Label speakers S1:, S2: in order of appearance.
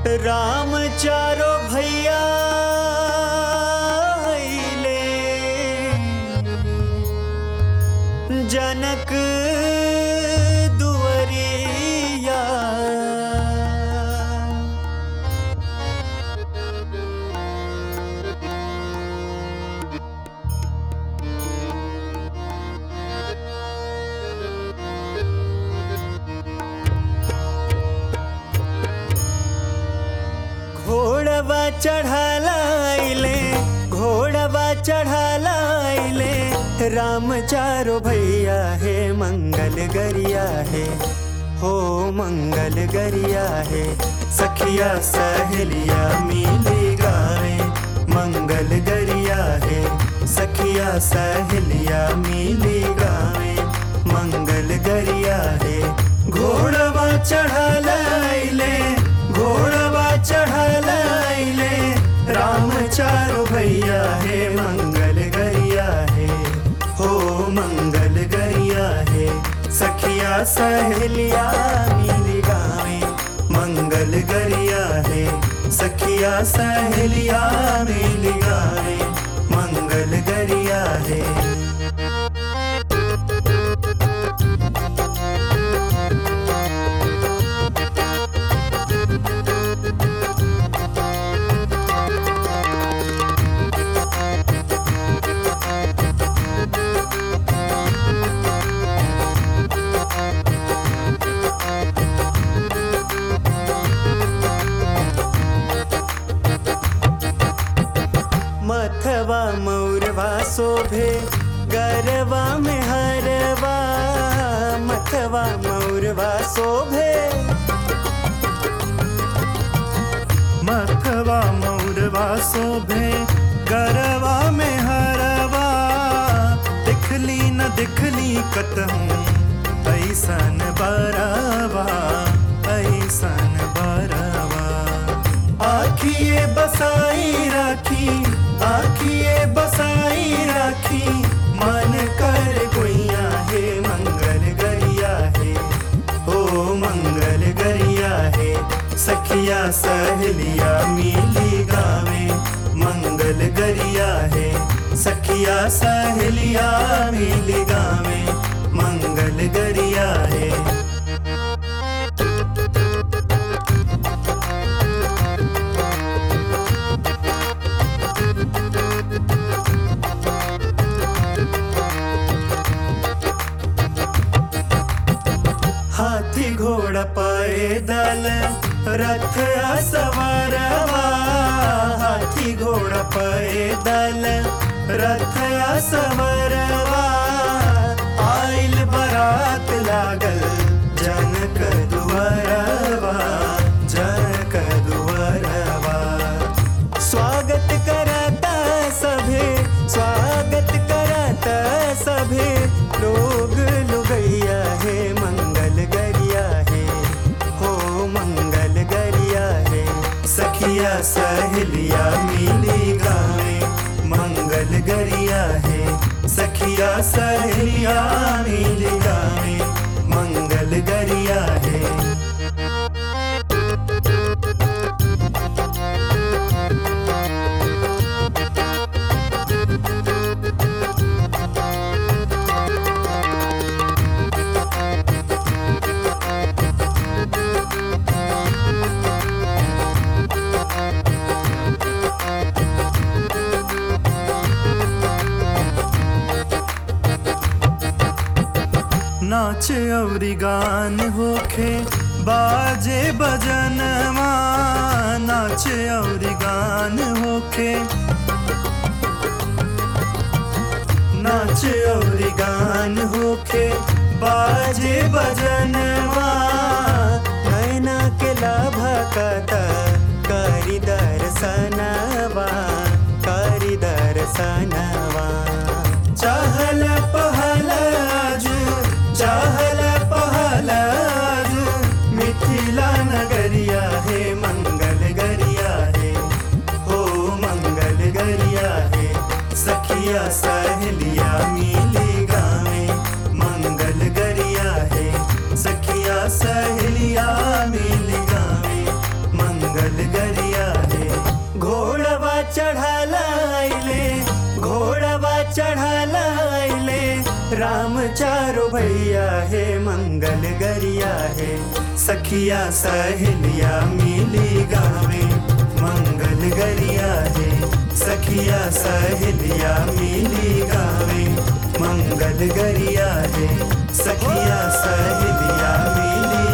S1: राम चारो भैया अइले जनक दुवरिया घोड़वा चढ़ालाइले घोड़वा चढ़ालाइले राम चारो भैया है मंगल गरिया है हो मंगल गरिया है सखिया सहेलिया मिली गावे मंगल गरिया है सखिया सहेलिया मिली गावे मंगल गरिया है घोड़वा चढ़ालाइले घोड़वा चढ़ालाइले राम चारो भैया है मंगल गरिया है हो मंगल गरिया है सखिया सहेलिया मिली गावे मंगल गरिया है सखिया सहेलिया मिली गावे मंगल गरिया है मथवा मौरवा शोभे गरवा में हरवा मथवा मौरवा शोभे
S2: मथवा मौरवा शोभे गरवा में हरवा दिखली न दिखली कतहूँ ऐसन बरवा ऐसन बरवा
S1: आखिए बसाई राखी आखिए बसाई राखी मन कर गुइया है मंगल गरिया है ओ मंगल गरिया है सखिया सहेलिया मिली गावे मंगल गरिया है सखिया सहेलिया मिली गावे मंगल गरिया है हाथी घोड़ा पैदल रथ सवारवा हाथी घोड़ा पैदल रथ सवारवा आइल बरात लागल जनक दुआरवा जनक दुआरवा स्वागत करता सभे स्वागत करता सभे लोग लुगैया है मंगल गरिया है हो मंगल गरिया है सखिया सहेलिया मिली गावे मंगल गरिया है सखिया सहेलिया मिली गावे मंगल गरिया है
S2: नाच अवरी गान होखे बाजे बजनवा नाच अवरी गान होखे
S1: नाच और गान होखे बाजे बजनवा नैना के लाभा कता करी दर्शनवा करी दर्शनवा चहल पहल आजू चहल पहल आजू मिथिला नगरिया है मंगल गरिया है हो मंगल गरिया है सखिया सहेलिया मिली गावे मंगल गरिया है सखिया सहेलिया मिली गावे राम चारो भैया है मंगल गरिया है सखिया सहेलिया मिली गावे मंगल गरिया है सखिया सहेलिया मिली गावे मंगल गरिया है सखिया सहेलिया मिली